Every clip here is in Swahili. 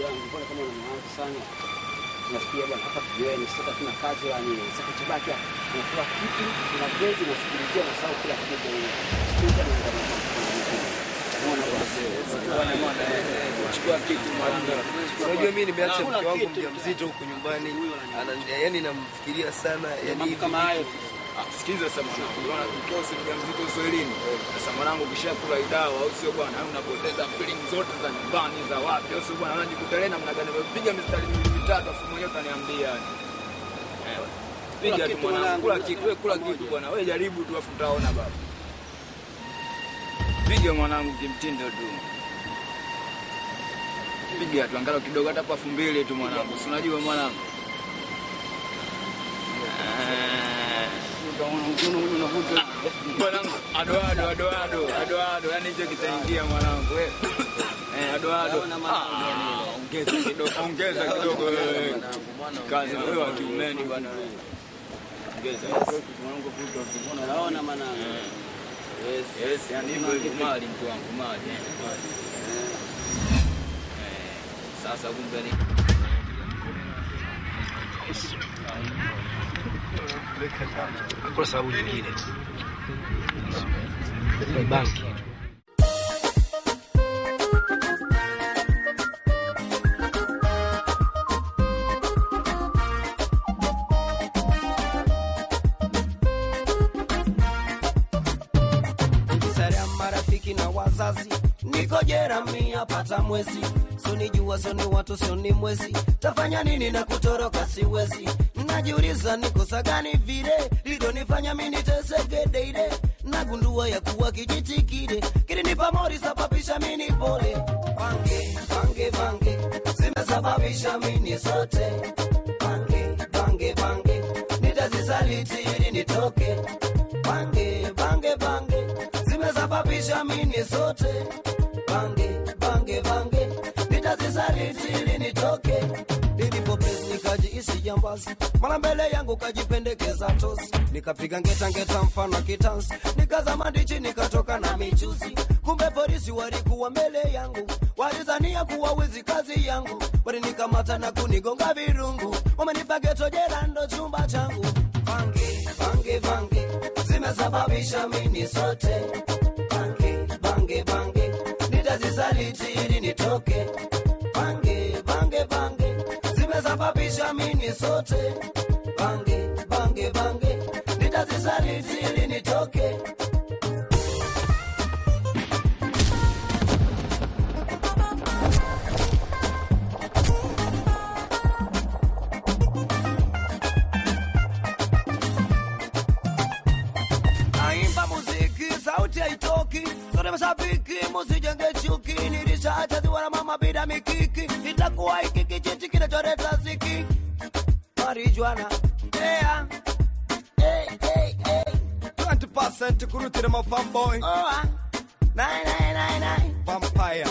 bwana, mbona kama una mawazo sana? Nafikiria bwana, hapa tujueni, sasa tuna kazi la nini? Sasa kibaki unakula kitu, una gezi, unasikilizia na sawa kila kitu. Sikiliza na ngoma. Unaona bwana? Chukua kitu mwanangu. Unajua mimi nimeacha mke wangu mjamzito huku nyumbani. Ana- Yaani namfikiria sana, yani Mambo hivi kama hayo. Ah, Sikiza sasa mwanangu, unaona mtosi mjamzito Uswahilini. Sasa mwanangu, ukishakula idawa au sio bwana, au unapoteza feeling zote za nyumbani za wapi, au sio bwana, unajikuta leo namna gani umepiga mistari miwili mitatu, afu mwenyewe utaniambia yani. Eh, Piga tu kitu mwanangu, mwanangu, kula kitu, wewe kula kitu bwana, wewe jaribu tu, afu utaona baba. Piga mwanangu kimtindo tu. Piga tu angalau kidogo, hata pafu mbili tu mwanangu, si unajua mwanangu. Ah. Mwanangu, ado ado ado ado ado ado, yani hicho kitaingia mwanangu wewe. Eh, ado ado. Ah, Ongeza kidogo, ongeza kidogo wewe. Kazi wewe wa kiumeni bwana. Ongeza. Unaona maana Yes, yes, yani hivyo hivyo mali mtu wangu mali. Eh, Sasa kumbe ni kwa sababu nyingine. Ni banki. Sara marafiki na wazazi, niko jera mia pata mwezi, soni jua soni watu soni mwezi, tafanya nini na kutoroka siwezi, najiuliza nikosa gani vile lidonifanya mimi niteseke deide, nagundua ya kuwa kijiti kile kilinipa mori sababisha mini pole bange bange bange zimesababisha mini sote bange bange bange nitazisaliti ili nitoke bange bange bange zimesababisha mini sote bange bange bange nitazisaliti ili nitoke nilipopesi nikajiisi jambazi mara mbele yangu kajipendekeza tosi nikapiga ngeta ngeta mfano wa kitansi nikazama ndichi nikatoka na michuzi kumbe polisi walikuwa mbele yangu walizania kuwa wizi kazi yangu walinikamata na kunigonga virungu wamenipa geto jela ndo chumba changu bange bange bange zimesababisha mini sote bange bange bange nitazisaliti ili nitoke bange bange bange zimesababisha mini sote bange bange bange nitazisaliti ili nitoke naimba muziki sauti haitoki sote mashabiki musijenge chuki nilishachaziwa na mama bila mikiki itakuwa hiki kijiti kinacholeta ziki marijuana yeah. hey, hey, hey. 20% kurutira ma fanboy. Oh, ah. Nine, nine, nine, nine. Vampire.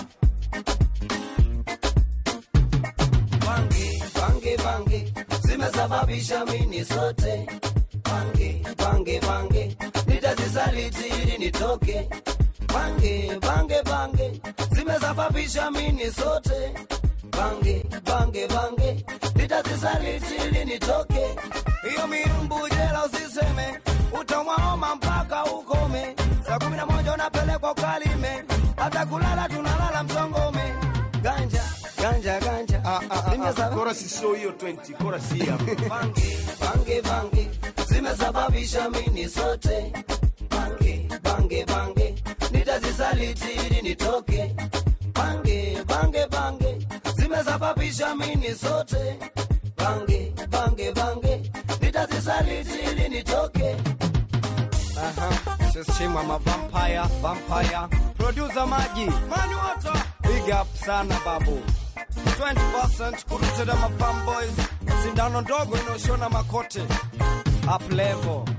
bange bange bange zimesababisha mini sote bange bange bange nitazisaliti ili nitoke bange bange bange zimesababisha mini sote bange bange bange nitazisaliti ili nitoke hiyo mirumbu jela usiseme utamwaoma mpaka ukome saa kumi na moja unapelekwa ukalime hata kulala tunalala msongome ganja ganja ganja Ah, ah, ah, Zimesaba- ah. Chorus sio hiyo 20, chorus hii hapa. bange bange bange zimesababisha mini sote bange bange bange nitazisaliti ili nitoke bange bange bange zimesababisha mini sote bange bange bange nitazisaliti ili nitoke Aha. Sisima ma vampire, vampire. Producer Maji. Mani water. Big up sana babu. 20% kurutira ma fanboys. Sindano ndogo inaoshona makote. Up level.